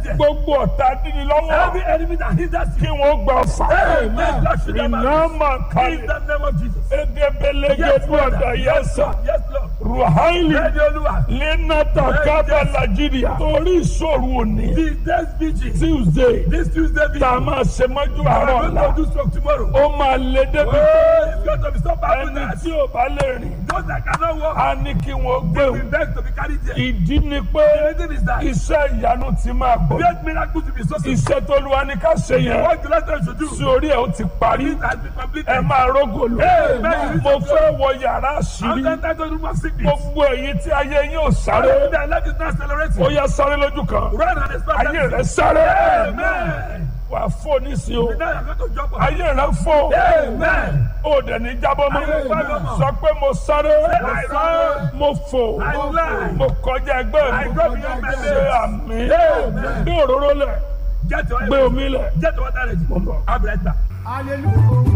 there. gbogbo ọ̀tá dídí lọ́wọ́ Every enemy that hinders kí you. wọ́n gba ọ̀fà Amen. Lord, shoot them iná out. máa In kalẹ̀ the name of Jesus. edebelege Yes, bí Father. ọ̀dà Yes, yẹsà Lord. Yes, Lord. ruhaili Ready, Olúwa. lenata kaba nigeria torí ìṣòro òní The next vigil. tuesday This Tuesday vigil. tá a máa ṣe mọ́jú We àárọ̀ are ọ̀la going to do stroke tomorrow. ó máa lé débi pé Oh, it's going to be so bad with ẹni that. tí ò bá lè rìn Those that cannot walk. á ní kí wọ́n gbé We òun beg to be carried there. ìdí ni pé The reason is that iṣẹ́ ìyanu ti máa bọ̀ great miracle to be so simple. iṣẹ́ tó lu wa ní ká ṣe yẹn What the letter should do. sí orí ẹ̀ ó ti parí It has been completed. ẹ máa rógò lò Amen. mo fẹ́ wọ yàrá I'm àṣírí not to room of sickness. gbogbo èyí tí ayé yín ò sáré Their life is not accelerating. ó yá sáré lójú kan Run and expect ayé rẹ sáré Amen. wà fò nísìnyí o Now you're going to jump on. ayé rẹ fò Amen. ó dẹ̀ ní jábọ́ mọ́ Amen. sọ pé mo sáré I run. mo fò I fly. mo kọjá ẹgbẹ́ I mi go beyond my ṣe limits. àmì Amen. gbé òróró lẹ̀ Get your gbé omi lẹ̀ Get your water ready. Mo ń bọ̀. I'll be right back. hallelujah.